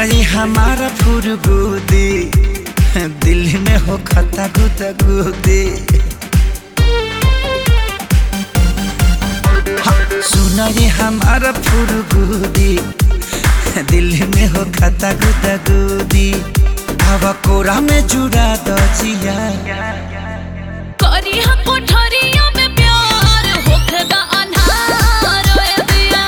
ये हमारा फुरगुदी दिल में हो खता गुदा गुदी सुना ये हमारा फुरगुदी दिल में हो खता गुदा गुदी हवा कोरा में जुड़ा दो जिया करी हा कोठरिया में प्यार होखदा अन्हार ओए दिया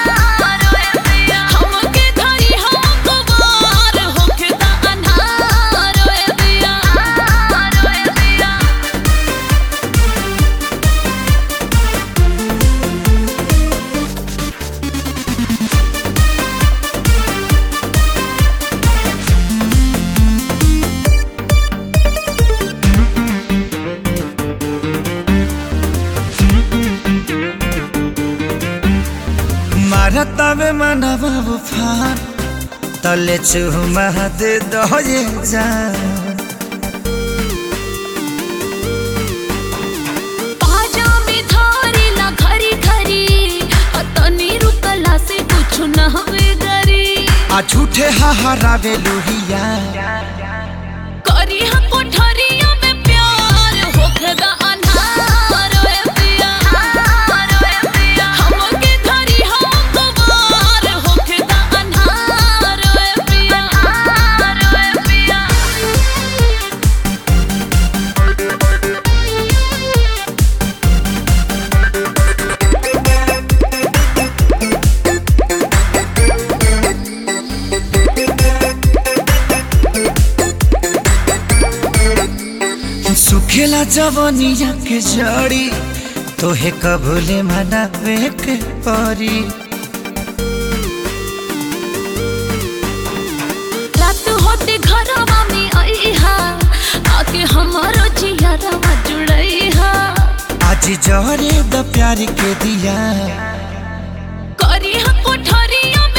हमके धरी हा कुवार होखदा अन्हार ओए दिया ओए दिया मारतावे मनवा उफान तले चुमा दे दो ये जान पाजा में धारी ला घरी घरी तनी रुकला से कुछ न हवे गरी आ झूठे हहरावे लोहिया करी हा कोठरिया में प्यार होखदा अन्हार ओए दिया हमके धरी हा कुवार होखदा अन्हार ओए दिया ओए दिया सुखेला जवनिया के जड़ी तोहे कबूले मनावे के परी रात होते घरवा में आईहा आके हमारो जियरवा जुड़ईहा आज जहरे द प्यार के दिया करी हा कोठरिया